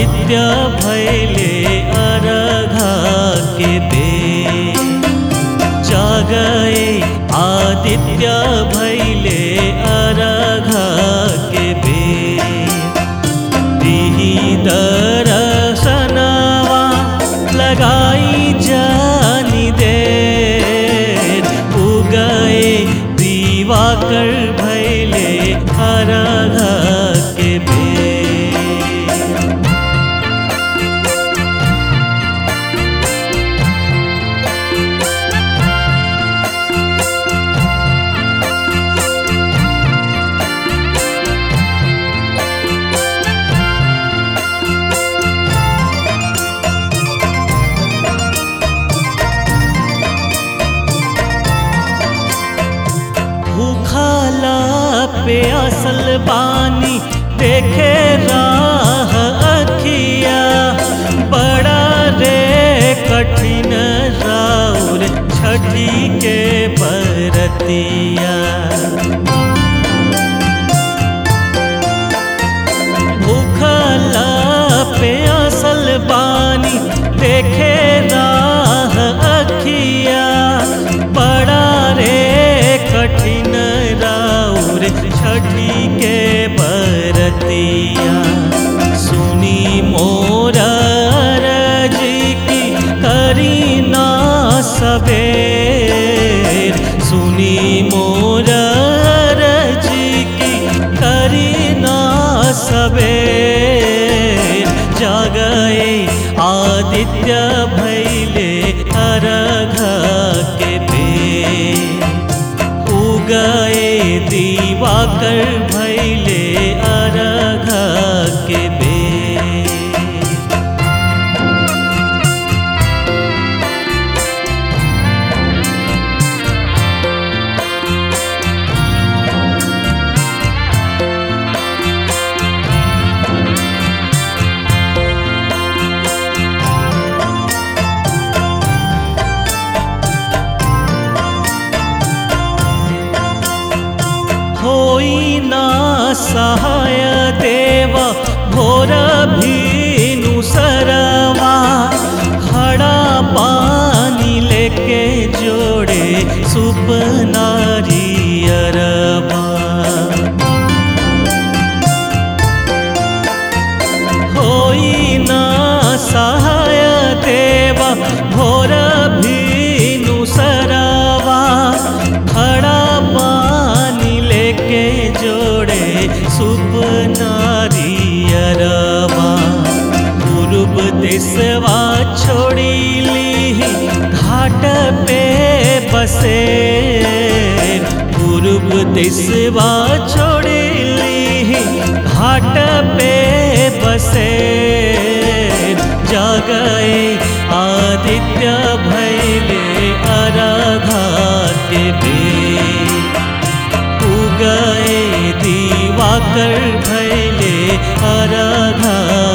आदित्य भैले अरघा के बेर जागए आदित्य भैले अरघा के बेर दिही दरसनवा लगाई जानी देर उगए दीवाकर भैले अरघा के बेर भूखाला पे असल बानी देखे राह अखिया बड़ा रे कठिन राउर छठी के बरतिया भूखला पे असल बानी देखे राह अखिया बड़ा रे कठिन राउर छठी के बरतिया सुनी मोर जी की करी ना सबेर सुनी मोर जी की करी ना सबेर जागए आदित्य भैले अरघ के बेर उगए दीवाकर भैले अरघ के बेर होई ना सहाय देव भोर भीनु सरवा खड़ा पानी लेके जोड़े सुपनारी अरबा होई ना सहाय देव भोर भीनु सरवा खड़ा पानी लेके जोड़े सुपनारी अरबा पूर्व दिशवा छोड़ी ली घाट पे बसे पूर्व दिशवा छोड़ी ली घाट पे बसे जागए आदित्य भैले अरघा के बेर उगए दीवाकर भैले अरघा